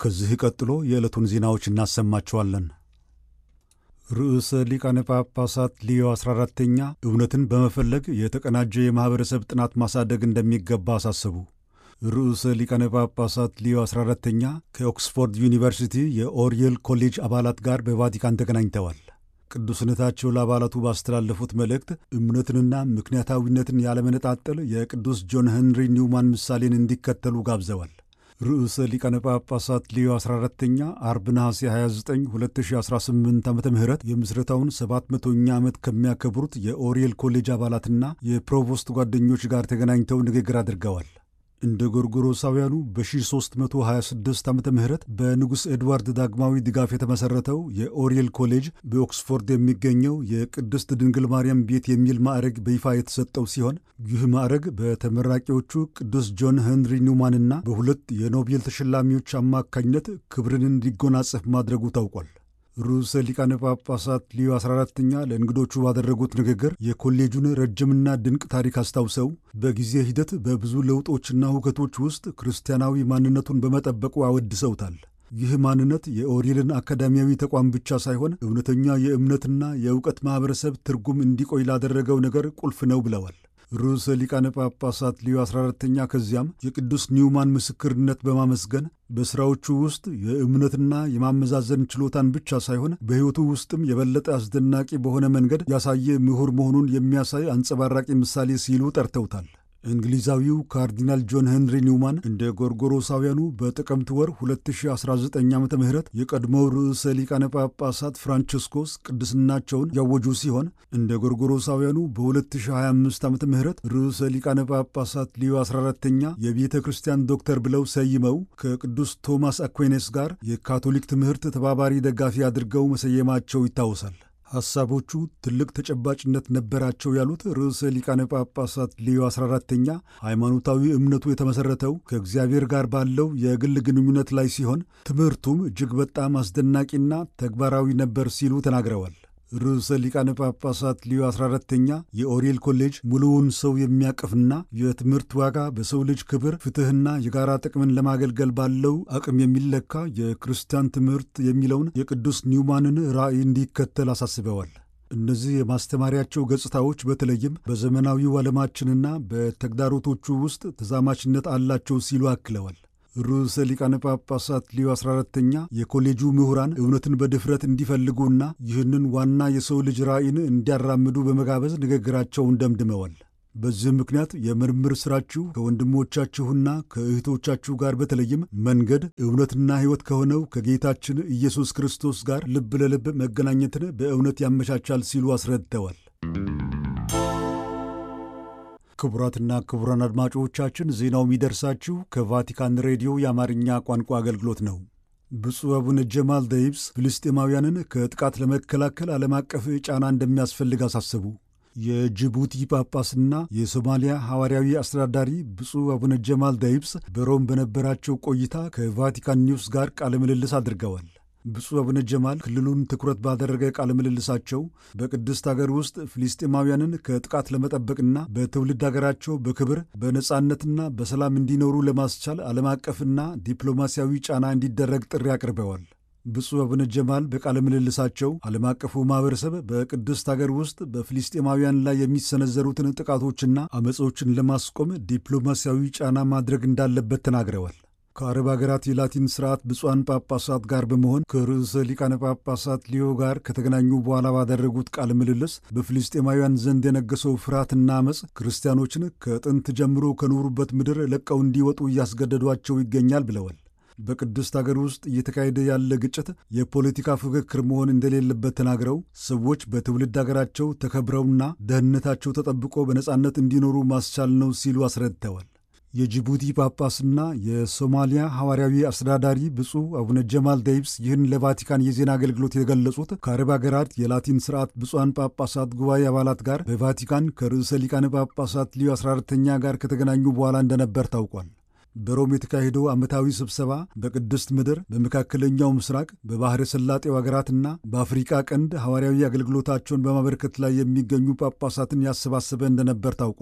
ከዚህ ቀጥሎ የዕለቱን ዜናዎች እናሰማችኋለን። ርዕሰ ሊቃነ ጳጳሳት ሊዮ 14ተኛ እውነትን በመፈለግ የተቀናጀ የማኅበረሰብ ጥናት ማሳደግ እንደሚገባ አሳሰቡ። ርዕሰ ሊቃነ ጳጳሳት ሊዮ 14ተኛ ከኦክስፎርድ ዩኒቨርሲቲ የኦሪየል ኮሌጅ አባላት ጋር በቫቲካን ተገናኝተዋል። ቅዱስነታቸው ለአባላቱ ባስተላለፉት መልእክት እምነትንና ምክንያታዊነትን ያለመነጣጠል የቅዱስ ጆን ሄንሪ ኒውማን ምሳሌን እንዲከተሉ ጋብዘዋል። ርዕሰ ሊቃነ ጳጳሳት ሊዮ 14ተኛ አርብ ነሐሴ 29 2018 ዓ ም የምስረታውን 700ኛ ዓመት ከሚያከብሩት የኦሪየል ኮሌጅ አባላትና የፕሮቮስት ጓደኞች ጋር ተገናኝተው ንግግር አድርገዋል። እንደ ጎርጎሮሳውያኑ በ1326 ዓ ም በንጉሥ ኤድዋርድ ዳግማዊ ድጋፍ የተመሠረተው የኦሪየል ኮሌጅ በኦክስፎርድ የሚገኘው የቅድስት ድንግል ማርያም ቤት የሚል ማዕረግ በይፋ የተሰጠው ሲሆን ይህ ማዕረግ በተመራቂዎቹ ቅዱስ ጆን ሄንሪ ኒውማንና በሁለት የኖቤል ተሸላሚዎች አማካኝነት ክብርን እንዲጎናጸፍ ማድረጉ ታውቋል። ርዕሰ ሊቃነ ጳጳሳት ሊዮ 14ተኛ ለእንግዶቹ ባደረጉት ንግግር የኮሌጁን ረጅምና ድንቅ ታሪክ አስታውሰው በጊዜ ሂደት በብዙ ለውጦችና ሁከቶች ውስጥ ክርስቲያናዊ ማንነቱን በመጠበቁ አወድሰውታል። ይህ ማንነት የኦሪየልን አካዳሚያዊ ተቋም ብቻ ሳይሆን እውነተኛ የእምነትና የእውቀት ማኅበረሰብ ትርጉም እንዲቆይ ላደረገው ነገር ቁልፍ ነው ብለዋል። ርዕሰ ሊቃነ ጳጳሳት ሊዮ 14ተኛ ከዚያም የቅዱስ ኒውማን ምስክርነት በማመስገን በሥራዎቹ ውስጥ የእምነትና የማመዛዘን ችሎታን ብቻ ሳይሆን በሕይወቱ ውስጥም የበለጠ አስደናቂ በሆነ መንገድ ያሳየ ምሁር መሆኑን የሚያሳይ አንጸባራቂ ምሳሌ ሲሉ ጠርተውታል። እንግሊዛዊው ካርዲናል ጆን ሄንሪ ኒውማን እንደ ጎርጎሮሳውያኑ በጥቅምት ወር 2019 ዓ ም የቀድሞው ርዕሰ ሊቃነ ጳጳሳት ፍራንቺስኮስ ቅድስናቸውን ያወጁ ሲሆን እንደ ጎርጎሮሳውያኑ በ2025 ዓ ም ርዕሰ ሊቃነ ጳጳሳት ሊዮ 14ተኛ የቤተ ክርስቲያን ዶክተር ብለው ሰይመው ከቅዱስ ቶማስ አኩይኔስ ጋር የካቶሊክ ትምህርት ተባባሪ ደጋፊ አድርገው መሰየማቸው ይታወሳል። ሐሳቦቹ ትልቅ ተጨባጭነት ነበራቸው ያሉት ርዕሰ ሊቃነ ጳጳሳት ሊዮ 14ተኛ ሃይማኖታዊ እምነቱ የተመሠረተው ከእግዚአብሔር ጋር ባለው የግል ግንኙነት ላይ ሲሆን ትምህርቱም እጅግ በጣም አስደናቂና ተግባራዊ ነበር ሲሉ ተናግረዋል። ርዕሰ ሊቃነ ጳጳሳት ሊዮ 14ተኛ የኦሪየል ኮሌጅ ሙሉውን ሰው የሚያቅፍና የትምህርት ዋጋ በሰው ልጅ ክብር፣ ፍትሕና የጋራ ጥቅምን ለማገልገል ባለው አቅም የሚለካ የክርስቲያን ትምህርት የሚለውን የቅዱስ ኒውማንን ራዕይ እንዲከተል አሳስበዋል። እነዚህ የማስተማሪያቸው ገጽታዎች በተለይም በዘመናዊው ዓለማችንና በተግዳሮቶቹ ውስጥ ተዛማችነት አላቸው ሲሉ አክለዋል። ርዕሰ ሊቃነ ጳጳሳት ሊዮ 14ተኛ የኮሌጁ ምሁራን እውነትን በድፍረት እንዲፈልጉና ይህንን ዋና የሰው ልጅ ራዕይን እንዲያራምዱ በመጋበዝ ንግግራቸውን ደምድመዋል። በዚህ ምክንያት የምርምር ሥራችሁ ከወንድሞቻችሁና ከእህቶቻችሁ ጋር በተለይም መንገድ እውነትና ሕይወት ከሆነው ከጌታችን ኢየሱስ ክርስቶስ ጋር ልብ ለልብ መገናኘትን በእውነት ያመቻቻል ሲሉ አስረድተዋል። ክቡራትና ክቡራን አድማጮቻችን ዜናው የሚደርሳችሁ ከቫቲካን ሬዲዮ የአማርኛ ቋንቋ አገልግሎት ነው። ብፁዕ አቡነ ጀማል ደይብስ ፍልስጤማውያንን ከጥቃት ለመከላከል ዓለም አቀፍ ጫና እንደሚያስፈልግ አሳሰቡ። የጅቡቲ ጳጳስና የሶማሊያ ሐዋርያዊ አስተዳዳሪ ብፁዕ አቡነ ጀማል ደይብስ በሮም በነበራቸው ቆይታ ከቫቲካን ኒውስ ጋር ቃለ ምልልስ አድርገዋል። ብፁዕ አቡነ ጀማል ክልሉን ትኩረት ባደረገ ቃለ ምልልሳቸው በቅድስት አገር ውስጥ ፍልስጤማውያንን ከጥቃት ለመጠበቅና በትውልድ አገራቸው በክብር በነጻነትና በሰላም እንዲኖሩ ለማስቻል ዓለም አቀፍና ዲፕሎማሲያዊ ጫና እንዲደረግ ጥሪ አቅርበዋል። ብፁዕ አቡነ ጀማል በቃለ ምልልሳቸው ዓለም አቀፉ ማኅበረሰብ በቅድስት አገር ውስጥ በፍልስጤማውያን ላይ የሚሰነዘሩትን ጥቃቶችና አመፆችን ለማስቆም ዲፕሎማሲያዊ ጫና ማድረግ እንዳለበት ተናግረዋል። ከአረብ አገራት የላቲን ስርዓት ብፁዓን ጳጳሳት ጋር በመሆን ከርዕሰ ሊቃነ ጳጳሳት ሊዮ ጋር ከተገናኙ በኋላ ባደረጉት ቃለ ምልልስ በፍልስጤማውያን ዘንድ የነገሰው ፍርሃትና አመፅ ክርስቲያኖችን ከጥንት ጀምሮ ከኖሩበት ምድር ለቀው እንዲወጡ እያስገደዷቸው ይገኛል ብለዋል። በቅድስት አገር ውስጥ እየተካሄደ ያለ ግጭት የፖለቲካ ፉክክር መሆን እንደሌለበት ተናግረው ሰዎች በትውልድ አገራቸው ተከብረውና ደህንነታቸው ተጠብቆ በነጻነት እንዲኖሩ ማስቻል ነው ሲሉ አስረድተዋል። የጅቡቲ ጳጳስና የሶማሊያ ሐዋርያዊ አስተዳዳሪ ብፁዕ አቡነ ጀማል ደይብስ ይህን ለቫቲካን የዜና አገልግሎት የገለጹት ከአረብ አገራት የላቲን ስርዓት ብፁዓን ጳጳሳት ጉባኤ አባላት ጋር በቫቲካን ከርዕሰ ሊቃነ ጳጳሳት ሊዮ 14ተኛ ጋር ከተገናኙ በኋላ እንደነበር ታውቋል። በሮም የተካሄደው ዓመታዊ ስብሰባ በቅድስት ምድር፣ በመካከለኛው ምስራቅ፣ በባሕረ ሰላጤው አገራትና በአፍሪቃ ቀንድ ሐዋርያዊ አገልግሎታቸውን በማበርከት ላይ የሚገኙ ጳጳሳትን ያሰባሰበ እንደነበር ታውቋል።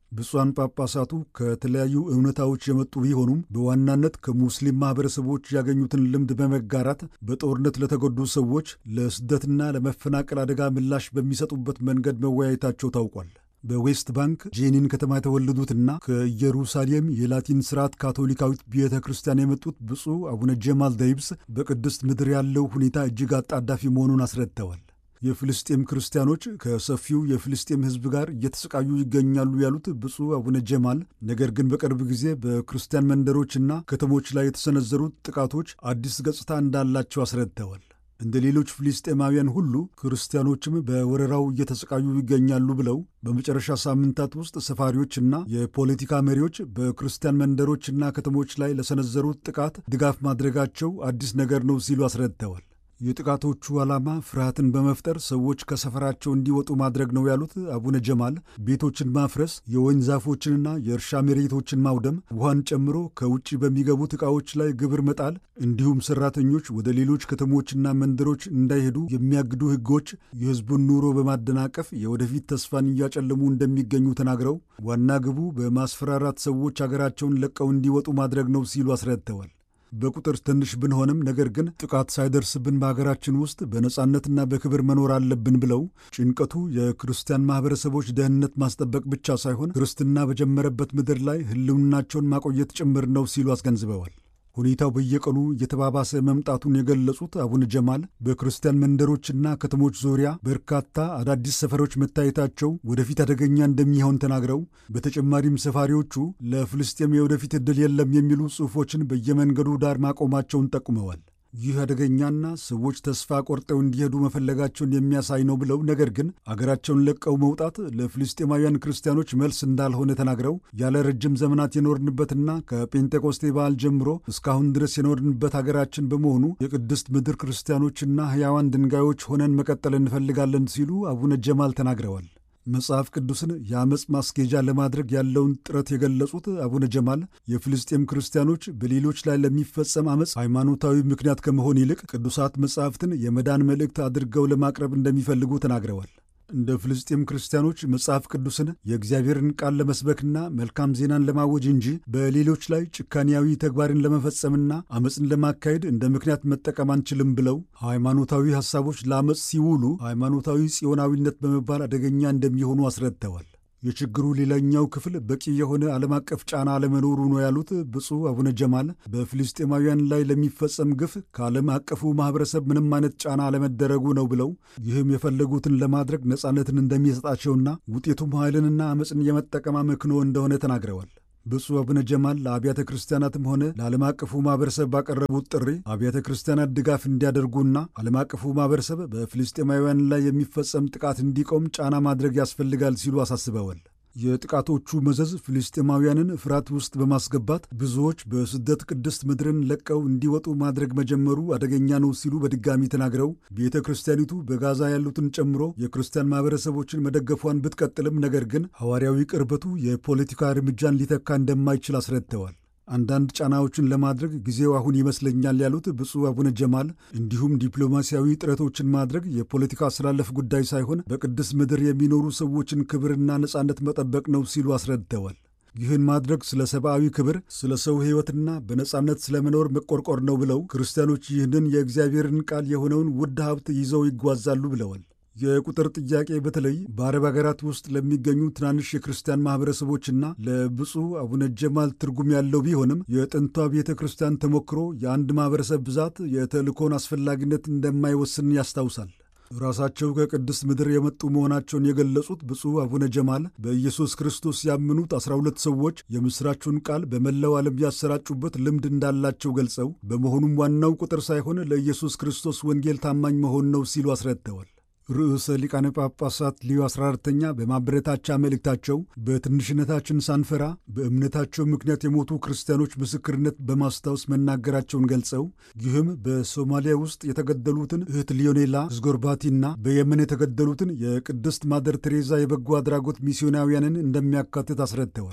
ብፁዓን ጳጳሳቱ ከተለያዩ እውነታዎች የመጡ ቢሆኑም በዋናነት ከሙስሊም ማኅበረሰቦች ያገኙትን ልምድ በመጋራት በጦርነት ለተጎዱ ሰዎች ለስደትና ለመፈናቀል አደጋ ምላሽ በሚሰጡበት መንገድ መወያየታቸው ታውቋል። በዌስት ባንክ ጄኒን ከተማ የተወለዱትና ከኢየሩሳሌም የላቲን ስርዓት ካቶሊካዊት ቤተ ክርስቲያን የመጡት ብፁዕ አቡነ ጀማል ደይብስ በቅድስት ምድር ያለው ሁኔታ እጅግ አጣዳፊ መሆኑን አስረድተዋል። የፍልስጤም ክርስቲያኖች ከሰፊው የፍልስጤም ሕዝብ ጋር እየተሰቃዩ ይገኛሉ ያሉት ብፁዕ አቡነ ጀማል ነገር ግን በቅርብ ጊዜ በክርስቲያን መንደሮችና ከተሞች ላይ የተሰነዘሩት ጥቃቶች አዲስ ገጽታ እንዳላቸው አስረድተዋል። እንደ ሌሎች ፍልስጤማውያን ሁሉ ክርስቲያኖችም በወረራው እየተሰቃዩ ይገኛሉ ብለው በመጨረሻ ሳምንታት ውስጥ ሰፋሪዎችና የፖለቲካ መሪዎች በክርስቲያን መንደሮችና ከተሞች ላይ ለሰነዘሩት ጥቃት ድጋፍ ማድረጋቸው አዲስ ነገር ነው ሲሉ አስረድተዋል። የጥቃቶቹ ዓላማ ፍርሃትን በመፍጠር ሰዎች ከሰፈራቸው እንዲወጡ ማድረግ ነው ያሉት አቡነ ጀማል ቤቶችን ማፍረስ፣ የወይን ዛፎችንና የእርሻ መሬቶችን ማውደም፣ ውሃን ጨምሮ ከውጭ በሚገቡት ዕቃዎች ላይ ግብር መጣል እንዲሁም ሰራተኞች ወደ ሌሎች ከተሞችና መንደሮች እንዳይሄዱ የሚያግዱ ሕጎች የሕዝቡን ኑሮ በማደናቀፍ የወደፊት ተስፋን እያጨለሙ እንደሚገኙ ተናግረው ዋና ግቡ በማስፈራራት ሰዎች አገራቸውን ለቀው እንዲወጡ ማድረግ ነው ሲሉ አስረድተዋል። በቁጥር ትንሽ ብንሆንም ነገር ግን ጥቃት ሳይደርስብን በሀገራችን ውስጥ በነጻነትና በክብር መኖር አለብን ብለው ጭንቀቱ የክርስቲያን ማኅበረሰቦች ደህንነት ማስጠበቅ ብቻ ሳይሆን ክርስትና በጀመረበት ምድር ላይ ሕልውናቸውን ማቆየት ጭምር ነው ሲሉ አስገንዝበዋል። ሁኔታው በየቀኑ እየተባባሰ መምጣቱን የገለጹት አቡነ ጀማል በክርስቲያን መንደሮችና ከተሞች ዙሪያ በርካታ አዳዲስ ሰፈሮች መታየታቸው ወደፊት አደገኛ እንደሚሆን ተናግረው በተጨማሪም ሰፋሪዎቹ ለፍልስጤም የወደፊት ዕድል የለም የሚሉ ጽሑፎችን በየመንገዱ ዳር ማቆማቸውን ጠቁመዋል። ይህ አደገኛና ሰዎች ተስፋ ቆርጠው እንዲሄዱ መፈለጋቸውን የሚያሳይ ነው ብለው ነገር ግን አገራቸውን ለቀው መውጣት ለፍልስጤማውያን ክርስቲያኖች መልስ እንዳልሆነ ተናግረው ያለ ረጅም ዘመናት የኖርንበትና ከጴንጤቆስቴ በዓል ጀምሮ እስካሁን ድረስ የኖርንበት አገራችን በመሆኑ የቅድስት ምድር ክርስቲያኖችና ሕያዋን ድንጋዮች ሆነን መቀጠል እንፈልጋለን ሲሉ አቡነ ጀማል ተናግረዋል። መጽሐፍ ቅዱስን የአመፅ ማስኬጃ ለማድረግ ያለውን ጥረት የገለጹት አቡነ ጀማል የፍልስጤም ክርስቲያኖች በሌሎች ላይ ለሚፈጸም አመፅ ሃይማኖታዊ ምክንያት ከመሆን ይልቅ ቅዱሳት መጽሐፍትን የመዳን መልእክት አድርገው ለማቅረብ እንደሚፈልጉ ተናግረዋል። እንደ ፍልስጤም ክርስቲያኖች መጽሐፍ ቅዱስን የእግዚአብሔርን ቃል ለመስበክና መልካም ዜናን ለማወጅ እንጂ በሌሎች ላይ ጭካኔያዊ ተግባርን ለመፈጸምና አመፅን ለማካሄድ እንደ ምክንያት መጠቀም አንችልም ብለው ሃይማኖታዊ ሐሳቦች ለአመፅ ሲውሉ ሃይማኖታዊ ጽዮናዊነት በመባል አደገኛ እንደሚሆኑ አስረድተዋል። የችግሩ ሌላኛው ክፍል በቂ የሆነ ዓለም አቀፍ ጫና አለመኖሩ ነው ያሉት ብፁዕ አቡነ ጀማል በፍልስጤማውያን ላይ ለሚፈጸም ግፍ ከዓለም አቀፉ ማኅበረሰብ ምንም አይነት ጫና አለመደረጉ ነው ብለው ይህም የፈለጉትን ለማድረግ ነጻነትን እንደሚሰጣቸውና ውጤቱም ኃይልንና አመፅን የመጠቀም አመክንዮ እንደሆነ ተናግረዋል። ብፁዕ አቡነ ጀማል ለአብያተ ክርስቲያናትም ሆነ ለዓለም አቀፉ ማኅበረሰብ ባቀረቡት ጥሪ አብያተ ክርስቲያናት ድጋፍ እንዲያደርጉና ዓለም አቀፉ ማኅበረሰብ በፍልስጤማውያን ላይ የሚፈጸም ጥቃት እንዲቆም ጫና ማድረግ ያስፈልጋል ሲሉ አሳስበዋል። የጥቃቶቹ መዘዝ ፍልስጤማውያንን ፍርሃት ውስጥ በማስገባት ብዙዎች በስደት ቅድስት ምድርን ለቀው እንዲወጡ ማድረግ መጀመሩ አደገኛ ነው ሲሉ በድጋሚ ተናግረው ቤተ ክርስቲያኒቱ በጋዛ ያሉትን ጨምሮ የክርስቲያን ማኅበረሰቦችን መደገፏን ብትቀጥልም ነገር ግን ሐዋርያዊ ቅርበቱ የፖለቲካ እርምጃን ሊተካ እንደማይችል አስረድተዋል። አንዳንድ ጫናዎችን ለማድረግ ጊዜው አሁን ይመስለኛል ያሉት ብፁዕ አቡነ ጀማል እንዲሁም ዲፕሎማሲያዊ ጥረቶችን ማድረግ የፖለቲካ አስተላለፍ ጉዳይ ሳይሆን በቅድስት ምድር የሚኖሩ ሰዎችን ክብርና ነጻነት መጠበቅ ነው ሲሉ አስረድተዋል። ይህን ማድረግ ስለ ሰብአዊ ክብር፣ ስለ ሰው ሕይወትና በነጻነት ስለ መኖር መቆርቆር ነው ብለው ክርስቲያኖች ይህንን የእግዚአብሔርን ቃል የሆነውን ውድ ሀብት ይዘው ይጓዛሉ ብለዋል። የቁጥር ጥያቄ በተለይ በአረብ ሀገራት ውስጥ ለሚገኙ ትናንሽ የክርስቲያን ማኅበረሰቦችና ለብፁዕ አቡነ ጀማል ትርጉም ያለው ቢሆንም የጥንቷ ቤተ ክርስቲያን ተሞክሮ የአንድ ማኅበረሰብ ብዛት የተልእኮን አስፈላጊነት እንደማይወስን ያስታውሳል። ራሳቸው ከቅድስት ምድር የመጡ መሆናቸውን የገለጹት ብፁዕ አቡነ ጀማል በኢየሱስ ክርስቶስ ያመኑት አስራ ሁለት ሰዎች የምሥራቹን ቃል በመላው ዓለም ያሰራጩበት ልምድ እንዳላቸው ገልጸው በመሆኑም ዋናው ቁጥር ሳይሆን ለኢየሱስ ክርስቶስ ወንጌል ታማኝ መሆን ነው ሲሉ አስረድተዋል። ርዕሰ ሊቃነ ጳጳሳት ሊዮ 14ተኛ በማበረታቻ መልእክታቸው በትንሽነታችን ሳንፈራ በእምነታቸው ምክንያት የሞቱ ክርስቲያኖች ምስክርነት በማስታወስ መናገራቸውን ገልጸው ይህም በሶማሊያ ውስጥ የተገደሉትን እህት ሊዮኔላ ዝጎርባቲና በየመን የተገደሉትን የቅድስት ማደር ቴሬዛ የበጎ አድራጎት ሚስዮናውያንን እንደሚያካትት አስረድተዋል።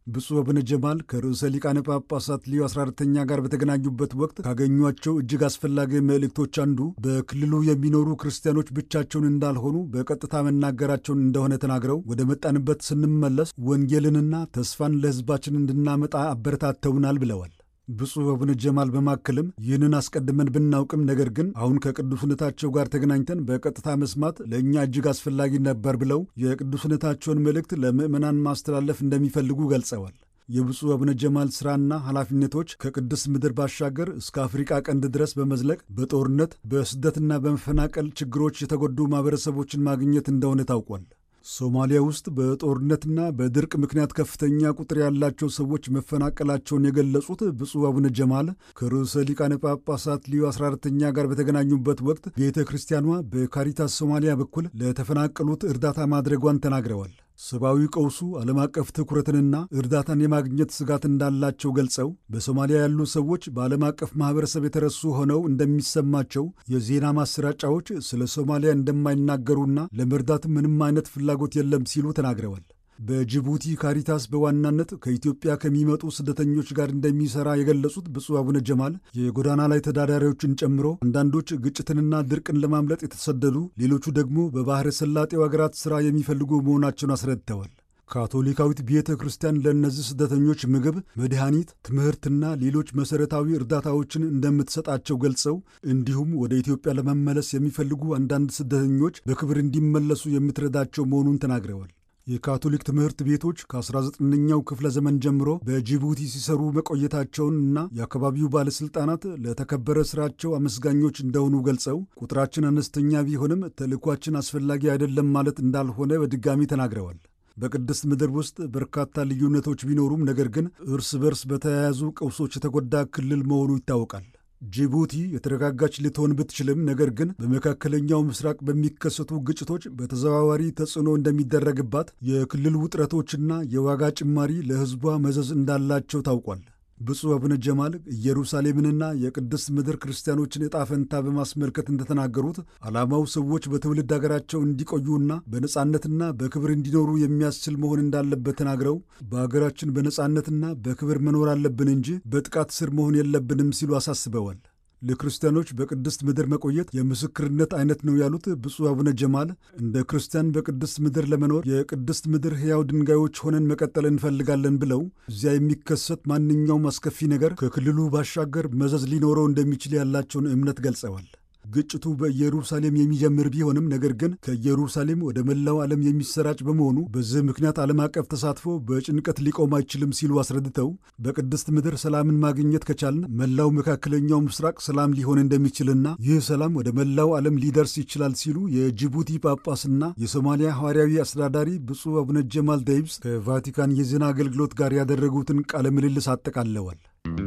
ብፁዕ አቡነ ጀማል ከርዕሰ ሊቃነ ጳጳሳት ሊዮ 14ተኛ ጋር በተገናኙበት ወቅት ካገኟቸው እጅግ አስፈላጊ መልእክቶች አንዱ በክልሉ የሚኖሩ ክርስቲያኖች ብቻቸውን እንዳልሆኑ በቀጥታ መናገራቸውን እንደሆነ ተናግረው ወደ መጣንበት ስንመለስ ወንጌልንና ተስፋን ለሕዝባችን እንድናመጣ አበረታተውናል ብለዋል። ብፁዕ አቡነ ጀማል በማከልም ይህንን አስቀድመን ብናውቅም ነገር ግን አሁን ከቅዱስነታቸው ጋር ተገናኝተን በቀጥታ መስማት ለእኛ እጅግ አስፈላጊ ነበር ብለው የቅዱስነታቸውን መልእክት ለምዕመናን ማስተላለፍ እንደሚፈልጉ ገልጸዋል። የብፁዕ አቡነ ጀማል ሥራና ኃላፊነቶች ከቅድስት ምድር ባሻገር እስከ አፍሪቃ ቀንድ ድረስ በመዝለቅ በጦርነት በስደትና በመፈናቀል ችግሮች የተጎዱ ማኅበረሰቦችን ማግኘት እንደሆነ ታውቋል። ሶማሊያ ውስጥ በጦርነትና በድርቅ ምክንያት ከፍተኛ ቁጥር ያላቸው ሰዎች መፈናቀላቸውን የገለጹት ብፁዕ አቡነ ጀማል ከርዕሰ ሊቃነ ጳጳሳት ሊዮ 14ተኛ ጋር በተገናኙበት ወቅት ቤተ ክርስቲያኗ በካሪታስ ሶማሊያ በኩል ለተፈናቀሉት እርዳታ ማድረጓን ተናግረዋል። ሰብአዊ ቀውሱ ዓለም አቀፍ ትኩረትንና እርዳታን የማግኘት ስጋት እንዳላቸው ገልጸው በሶማሊያ ያሉ ሰዎች በዓለም አቀፍ ማኅበረሰብ የተረሱ ሆነው እንደሚሰማቸው የዜና ማሰራጫዎች ስለ ሶማሊያ እንደማይናገሩና ለመርዳት ምንም አይነት ፍላጎት የለም ሲሉ ተናግረዋል። በጅቡቲ ካሪታስ በዋናነት ከኢትዮጵያ ከሚመጡ ስደተኞች ጋር እንደሚሰራ የገለጹት ብፁዕ አቡነ ጀማል የጎዳና ላይ ተዳዳሪዎችን ጨምሮ አንዳንዶች ግጭትንና ድርቅን ለማምለጥ የተሰደዱ፣ ሌሎቹ ደግሞ በባሕረ ሰላጤው አገራት ሥራ የሚፈልጉ መሆናቸውን አስረድተዋል። ካቶሊካዊት ቤተ ክርስቲያን ለእነዚህ ስደተኞች ምግብ፣ መድኃኒት፣ ትምህርትና ሌሎች መሠረታዊ እርዳታዎችን እንደምትሰጣቸው ገልጸው እንዲሁም ወደ ኢትዮጵያ ለመመለስ የሚፈልጉ አንዳንድ ስደተኞች በክብር እንዲመለሱ የምትረዳቸው መሆኑን ተናግረዋል። የካቶሊክ ትምህርት ቤቶች ከ19ኛው ክፍለ ዘመን ጀምሮ በጅቡቲ ሲሰሩ መቆየታቸውን እና የአካባቢው ባለሥልጣናት ለተከበረ ሥራቸው አመስጋኞች እንደሆኑ ገልጸው ቁጥራችን አነስተኛ ቢሆንም ተልእኳችን አስፈላጊ አይደለም ማለት እንዳልሆነ በድጋሚ ተናግረዋል። በቅድስት ምድር ውስጥ በርካታ ልዩነቶች ቢኖሩም ነገር ግን እርስ በርስ በተያያዙ ቀውሶች የተጎዳ ክልል መሆኑ ይታወቃል። ጅቡቲ የተረጋጋች ልትሆን ብትችልም ነገር ግን በመካከለኛው ምስራቅ በሚከሰቱ ግጭቶች በተዘዋዋሪ ተጽዕኖ እንደሚደረግባት፣ የክልል ውጥረቶችና የዋጋ ጭማሪ ለሕዝቧ መዘዝ እንዳላቸው ታውቋል። ብፁዕ አቡነ ጀማል ኢየሩሳሌምንና የቅድስት ምድር ክርስቲያኖችን ዕጣ ፈንታ በማስመልከት እንደተናገሩት ዓላማው ሰዎች በትውልድ አገራቸው እንዲቆዩና በነጻነትና በክብር እንዲኖሩ የሚያስችል መሆን እንዳለበት ተናግረው በአገራችን በነጻነትና በክብር መኖር አለብን እንጂ በጥቃት ስር መሆን የለብንም ሲሉ አሳስበዋል። ለክርስቲያኖች በቅድስት ምድር መቆየት የምስክርነት አይነት ነው ያሉት ብፁዕ አቡነ ጀማል እንደ ክርስቲያን በቅድስት ምድር ለመኖር የቅድስት ምድር ሕያው ድንጋዮች ሆነን መቀጠል እንፈልጋለን ብለው እዚያ የሚከሰት ማንኛውም አስከፊ ነገር ከክልሉ ባሻገር መዘዝ ሊኖረው እንደሚችል ያላቸውን እምነት ገልጸዋል። ግጭቱ በኢየሩሳሌም የሚጀምር ቢሆንም ነገር ግን ከኢየሩሳሌም ወደ መላው ዓለም የሚሰራጭ በመሆኑ በዚህ ምክንያት ዓለም አቀፍ ተሳትፎ በጭንቀት ሊቆም አይችልም ሲሉ አስረድተው በቅድስት ምድር ሰላምን ማግኘት ከቻልን መላው መካከለኛው ምስራቅ ሰላም ሊሆን እንደሚችልና ይህ ሰላም ወደ መላው ዓለም ሊደርስ ይችላል ሲሉ የጅቡቲ ጳጳስና የሶማሊያ ሐዋርያዊ አስተዳዳሪ ብፁዕ አቡነ ጀማል ደይብስ ከቫቲካን የዜና አገልግሎት ጋር ያደረጉትን ቃለ ምልልስ አጠቃለዋል።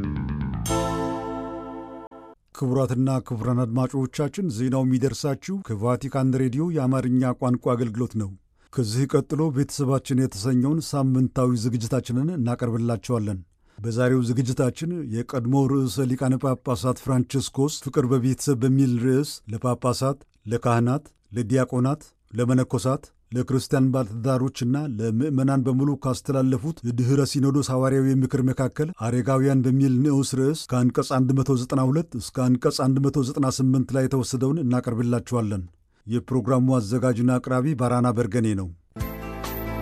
ክቡራትና ክቡራን አድማጮቻችን ዜናው የሚደርሳችሁ ከቫቲካን ሬዲዮ የአማርኛ ቋንቋ አገልግሎት ነው። ከዚህ ቀጥሎ ቤተሰባችን የተሰኘውን ሳምንታዊ ዝግጅታችንን እናቀርብላቸዋለን። በዛሬው ዝግጅታችን የቀድሞ ርዕሰ ሊቃነ ጳጳሳት ፍራንቺስኮስ ፍቅር በቤተሰብ በሚል ርዕስ ለጳጳሳት፣ ለካህናት፣ ለዲያቆናት፣ ለመነኮሳት ለክርስቲያን ባለትዳሮችና ለምዕመናን በሙሉ ካስተላለፉት የድኅረ ሲኖዶስ ሐዋርያዊ ምክር መካከል አረጋውያን በሚል ንዑስ ርዕስ ከአንቀጽ 192 እስከ አንቀጽ 198 ላይ የተወሰደውን እናቀርብላችኋለን። የፕሮግራሙ አዘጋጅና አቅራቢ ባራና በርገኔ ነው።